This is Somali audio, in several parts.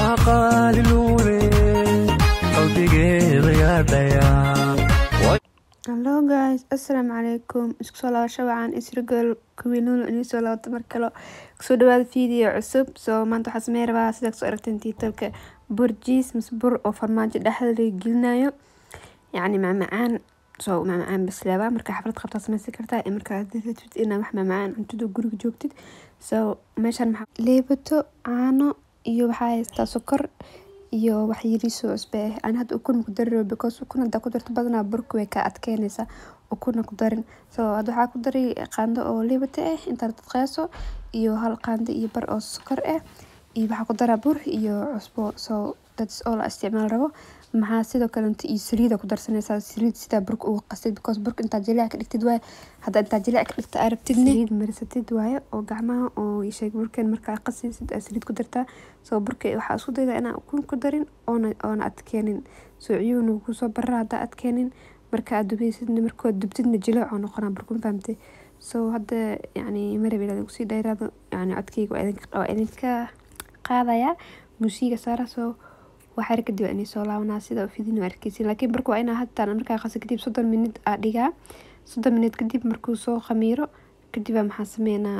qaaliluule qalbigeeda yaadhayaa hallo guys assalaamu calaykum isku soo laabasho wacan isrigol kuwiinuul inii soo laabata mar kale kusoo dhawaada video cusub soo maanta waxaa samey rabaa sidaa kusoo aragteen tiitalka bur jiis mise bur oo farmaajo dhexda laga gelinayo yacni macmacaan soo macmacaan basleeba markaa xaflad qabtaa sameysan kartaa ee markaa rabtid inaa wax macmacaan cuntida guriga joogtid so meeshaan maxaa leebato caano iyo waxaa haystaa sokor iyo wax yariisoo cusbe ah aan hadda ukun ku dari rabo because ukun hadaa ku darto badanaa burka way kaa adkeynaysaa ukuna ku darin so hadda waxaa ku dari qaando oo liibata ah intaa dadqeyso iyo hal qaando iyo bar oo sokor ah iyo waxaa ku daraa bur iyo cusbo so that's all la isticmaal rabo maxaa sidoo kale inta iyo saliida ku darsanaysaa saliid sidaa burka uga qastid because burka intaa jilic ka dhigtid waaye hadda intaa jilic ka dhigta aa rabtidne saliid marsatid waaye oo gacmaha oo sheeg burkan markaa qasisid aa saliid ku dartaa soo burka waxaa isku daydaa inaa ukun ku darin oona oona adkeenin soo ciyuhuna kusoo barra haddaa adkeenin marka aad dubeysidna markood dubtidna jilic oo noqonaa burkun fahamtay so hadda yacni marab ilaa kusii dheeraado yacni codkeyga waa idinka qaadayaa muusiga saara soo waxyar kadib waa inay soo laabanaa sida fidin arkeysin laakiin barka waa inaa hataan markaa qasa kadib soddon minid aa dhigaa soddon minid kadib markuu soo khamiiro kadib maxaa sameynaa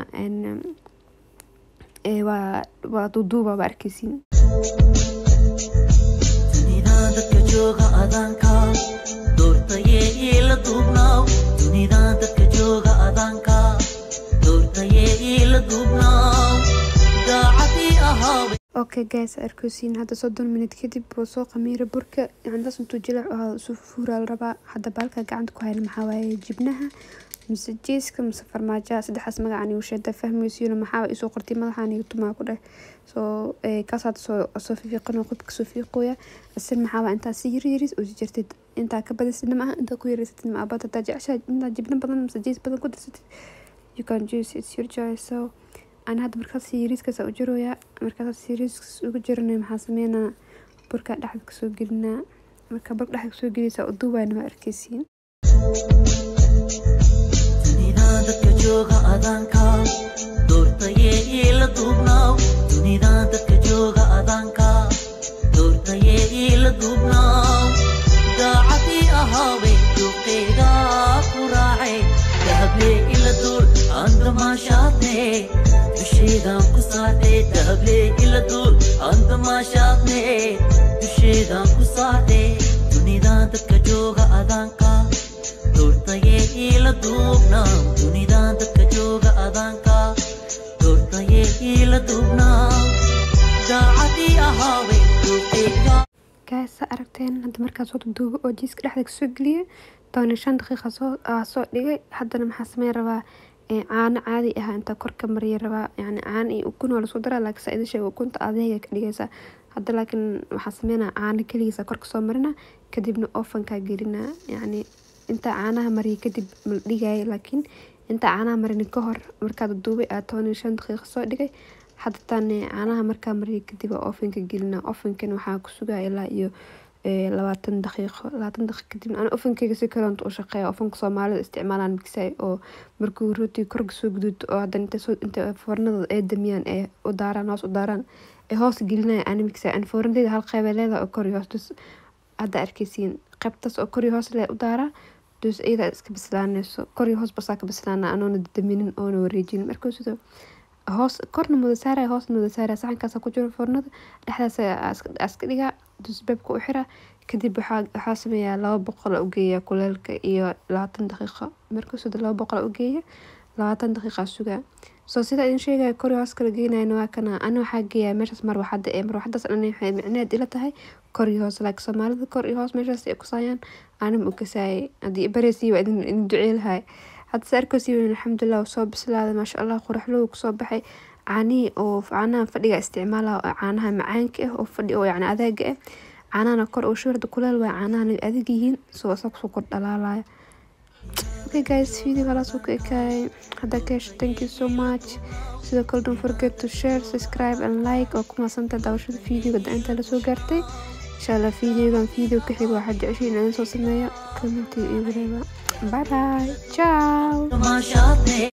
waa waa duuduuba waa arkeysin dunida dadka jooga adaanka doortayee iila duubnaaw dunida dadka jooga adaanka doortayee iila duubnaaw daacadii ahaabay okay guys arkeysiin hadda soddon minid kadib wuu soo khamiira burka yacnidaas intuu jilac ahaa isu fuuraa la rabaa hadda baalka gacanta ku hayna maxaa waaye jibnaha mise jeeska mise farmaajaha saddexaas magacaan igu sheeda fahmaysiino maxaa isoo qortay madaxaan iyo tumaa ku dheh soo kaas hadda soo soo fiiqan oo qofka soo fiiqooya asin maxaa waa intaa si yar yaris oo jirtid intaa ka badisatid ma aha intaa ku yaraysatid ma abad hadaa jeceshaa intaa jibna badan mise jees badan ku darsatid you can juice it's your choice so aan hadda markaas yariiskaas u jirooyaa markaas yariiskas ugu jiranay maxaa sameynaa burka dhexda kasoo gelinaa marka burka dhexda kasoo gelinaysaa u duubayna waa arkeysiin dunida dadka jooga adaanka doortayee iila duubnaaw dunida dadka jooga adaanka doortayee iila duubnaaw daacadii ahaabay duqeyga ku raacay dahablee ila duul aan damaashaadne dusheedaan ku saartay dahablee ila duul aan damaashaadne dusheedaan ku saartay dunida dadka jooga adaanka doortayee iila duubnaaw dunida dadka jooga adaanka doortayee iila duubnaaw daacadii ahaabay duqeyga gaas sa aragteen hadda markaas soo duubo oo jiiska dhexda kasoo geliyay toban iyo shan daqiiqa soo aa soo dhigay haddana maxaa sameyn rabaa caano caadi ah inta korka mariya rabaa yani caano iyo ukun waa lasku daraa laakiin saa idin sheega ukunta adeega ka dhigaysa hadda laakiin waxaa sameynaa caano keligiisa korka soo marina kadibna ofankaa gelina yacni intaa caanaha mariya kadib mal dhigaya laakiin intaa caanaha marin ka hor markaad duubay aa toban iyo shan daqiiqa soo dhigay hadda tan caanaha markaa mariya kadib aa ofanka gelina ofankan waxaa ku sugaa ilaa iyo labaatan daqiiqo labaatan daqiiq kadib ana ofankeyga si kaleonta u shaqeeya ofanka soomaalida isticmaalaan migsay oo markuu rooti korka soo guduud oo haddana inta soo inta foornada ay damiyaan ee u daaraan hoos u daaraan ee hoos gelinaya ana migsay ana foornadeyda hal qeyb ay leedahay oo kor iyo hoos dus hadda arkeysiin qeybtaas oo kor iyo hoos lee u daaraa dus iyada iska bislaanayso kor iyo hoos basaa ka bislaana anoona daminin oona wareejinin markuu sidoo hoos korna muda saaraya hoosna muda saaraya saxankaasa ku jiro foornada dhexdaas iska dhigaa dusbeebka u xira kadib waxaa sameeyaa laba boqol u geeya kuleelka iyo labaatan daqiiqo markuu sida laba boqol u geeya labaatan daqiiqa sugaa soo sida idin sheegaya kori hoos kala geenayna waa kana ani waxaa geeyaa meeshaas marwaxada ee marwaxadaas ani waxay micneed ila tahay kor iyo hoos laakiin soomaalida kor iyo hoos meeshaas ay kusaayaan anima u kasaayay haddii bareysiyi waa idin idin duceelahay hadda se arkeysiin alxamdulilah soo bislaaday maasha allah quraxlowga kusoo baxay caanihii oo caanaha fadhiga isticmaala oo caanaha macaanka ah oo fadhi oo yacni adaaga ah caanahana kor oo shuurda kuleel waa caanahana adag yihiin soo isaga kusoo kor dhalaalaya okay guys video halaasuu ka ekaayay haddaa ka hesho thank you so much sidoo kale don't forget to share subscribe and like oo ku maasanta daawashada videoga da-inta lasoo gaartay insha allah videogan video ka xiga waxaa jeceshay in idin soo sameeyo commenti iyo whatever bye bye ciao damaashaadne